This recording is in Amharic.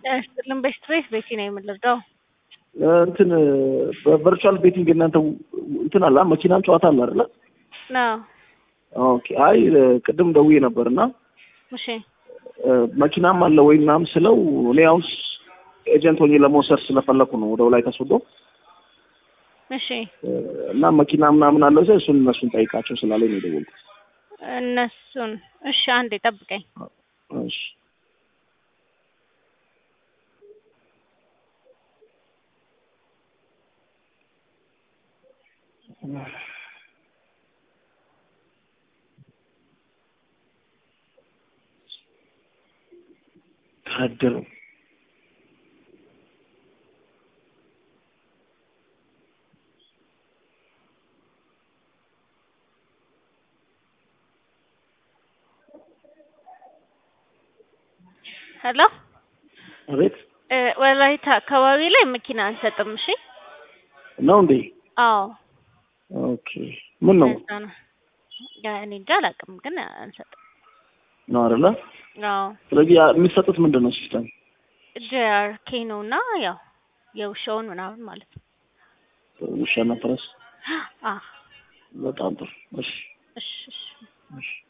ስጥልን በስትሬስ ቤቲ ነው የምንረዳው። እንትን በቨርቹዋል ቤቲንግ እናንተ እንትን አለ መኪናም ጨዋታ አለ አይደለ? ነው ኦኬ። አይ ቅድም ደውዬ ነበር እና እሺ መኪናም አለ ወይ ምናምን ስለው እኔ አሁን ኤጀንት ሆኜ ለመውሰድ ስለፈለኩ ነው ወደ ላይ ተስወዶ እሺ እና መኪና ምናምን አለ ሰው እሱን እነሱን ጠይቃቸው ስላለኝ ነው የደወልኩት። እነሱን እሺ አንዴ ጠብቀኝ። እሺ ታድሩ ሄሎ አቤት እ ወላይታ አካባቢ ላይ መኪና አንሰጥም። እሺ ነው እንዴ? አዎ ኦኬ ምን ነው ለዛ ነው ያ እኔ እንጃ አላውቅም፣ ግን አንሰጥም። ነው አይደለ? አዎ ስለዚህ ያ- የሚሰጡት ምንድን ነው ሲስተም? ጄአርኬ ነው እና ያው የውሻውን ምናምን ማለት ነው። ውሻና ፈረስ። አዎ በጣም ጥሩ። እሺ እሺ እሺ እሺ